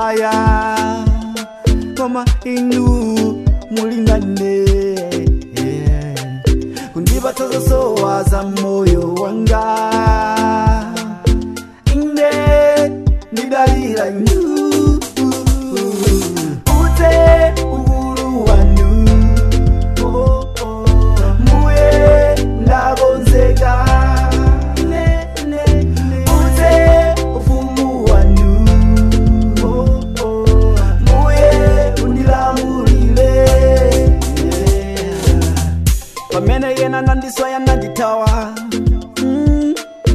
nditaya koma inu mulingane kundipatsa zosowa za moyo wanga ine ndidalira inu ute uhuru wanu muye ndakonzeka ute ufumu wanu muye undilamulile pamene yena nandiswaya nanditawa mm.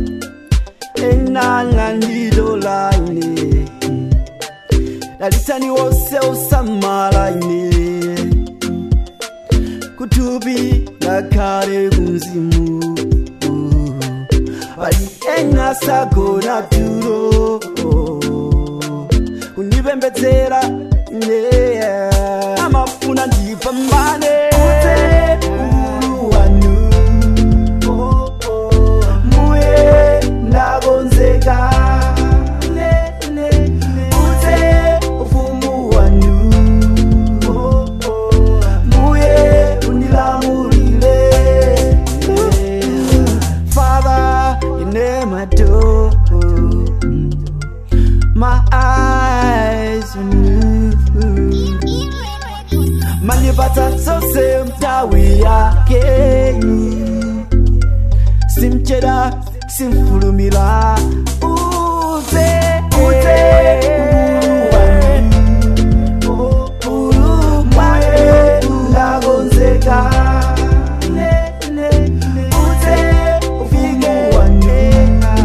ena nandidolaine dalitani wose usamalaine kutubi ngakhale kunzimu bali ena sagona tulo kundipembedzera yeah. amafuna ndipambane uhuru wanu muye ndakonzeka ute ufumu wanu muye undilamulile father you name my door my eyes on you manipata zose mtawi yake simcheda simfulumila uze ute mwaye ndagonzeka ute ufike wanena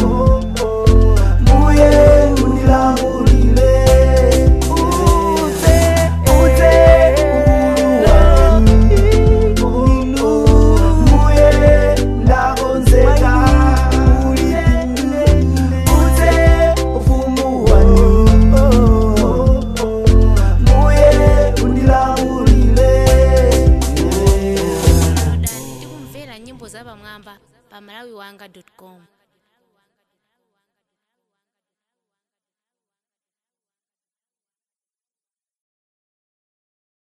muye unilamulile ute ute muye ndagonzeka ute ufumu wanu muye unilamulile tikumvera nyimbo za pamwamba pa malawi wanga com